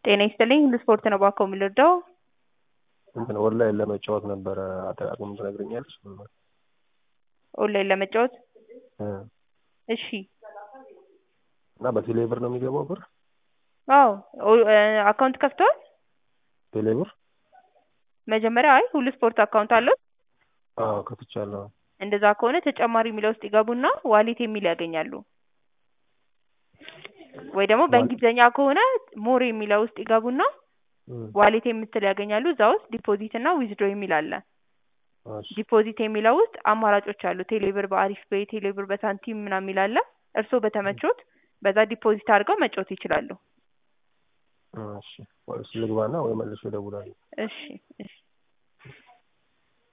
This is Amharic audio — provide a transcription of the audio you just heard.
ጤና ይስጥልኝ ሁሉ ስፖርት ነው እባክዎ የምንረዳው? እንትን ኦንላይን ለመጫወት ነበረ አጠቃቀሙን ትነግሪኛለሽ? ኦንላይን ለመጫወት እ እሺ እና በቴሌ ብር ነው የሚገባው ብር? አዎ ኦ- እ አካውንት ከፍተዋል? ቴሌ ብር? መጀመሪያ አይ ሁሉ ስፖርት አካውንት አለዎት? አዎ ከፍቻለሁ። እንደዛ ከሆነ ተጨማሪ የሚለው ውስጥ ይገቡና ዋሌት የሚል ያገኛሉ። ወይ ደግሞ በእንግሊዝኛ ከሆነ ሞር የሚለው ውስጥ ይገቡና እም ዋሌት የምትል ያገኛሉ። እዛ ውስጥ ዲፖዚት እና ዊዝድሮ የሚል አለ። እሺ ዲፖዚት የሚለው ውስጥ አማራጮች አሉ። ቴሌብር በአሪፍ ፔይ፣ ቴሌብር በሳንቲም ምናምን የሚል አለ። እርስዎ በተመቾት በዛ ዲፖዚት አድርገው መጫወት ይችላሉ። እሺ ወይ እሱ ልግባና ወይ መልሼ እደውላለሁ። እሺ እሺ